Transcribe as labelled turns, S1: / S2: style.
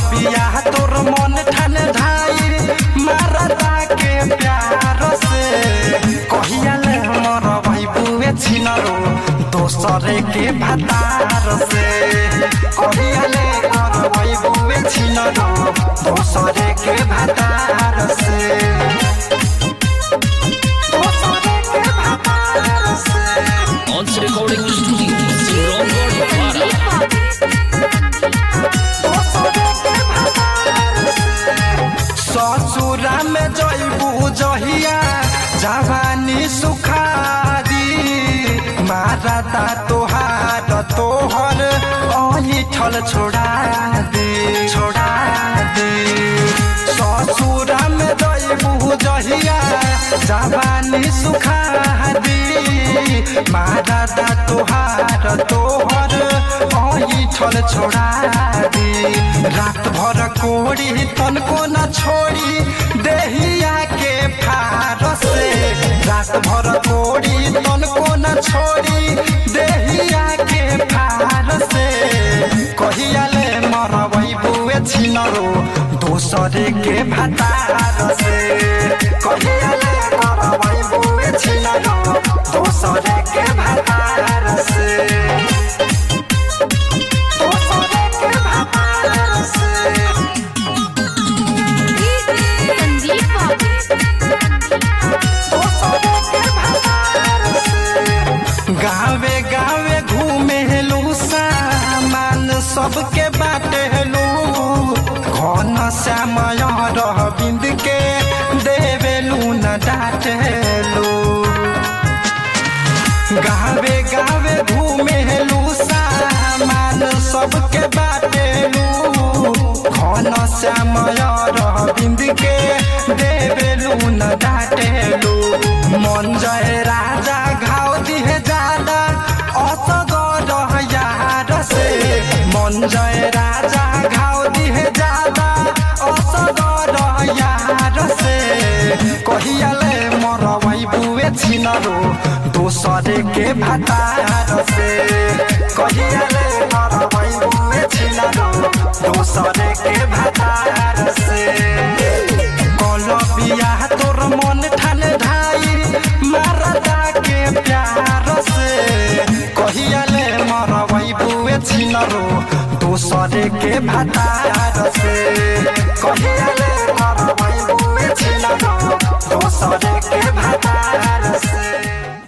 S1: बिया तोर मन ठान ढाई मारता के प्यार से कहिया ले हमर भाई बुए छिनरो दोसरे के भतार से कहिया ले हमर भाई बुए छिनरो दोसरे के भतार से दोसरे के भतार से
S2: Once Recording Studio, Sirongod, Para.
S1: ससुरा में जैबू जहिया जवानी सुखारी मारता तोहार तोहर अहिठल छोड़ा दे छोड़ा दे ससुरा में जैबू जहिया जवानी सुखारी मारता तोहार तोहर अहिठल छोड़ा दे रात भर कोड़ी तनको न छोड़ी देहिया के फार से रात भर कोड़ी तनको न छोड़ी देहिया के फार से कहिया ले मरबै बुए छिनरो दोसरे के भतार से कहिया ले मरबै बुए छिनरो दोसरे के भतार से दोसरे के भतार से गावे गावे घूमे लू सामान सबके बाटे लू घन श्यामय रह बिंद के देवेलू न डाटेलू गावे गावे घूमे लू सामान सबके बाटेलू घन श्यामय रह बिंद के देवेलू न डाटेलू मन जय राजा घाव दिहे जादा असगर यार से मन जय राजा घाव दिहे जादा असगर यार से कहियाले मरबै बुए छिनरो दोसरे के भतार से कहियाले मरबै बुए छिनरो दोसरे के भतार से कलबिया तोर मन ठान ढाई मारता के प्यार से कहियाले मरबै बुए छिनरो दोसरे के भतार से कहिया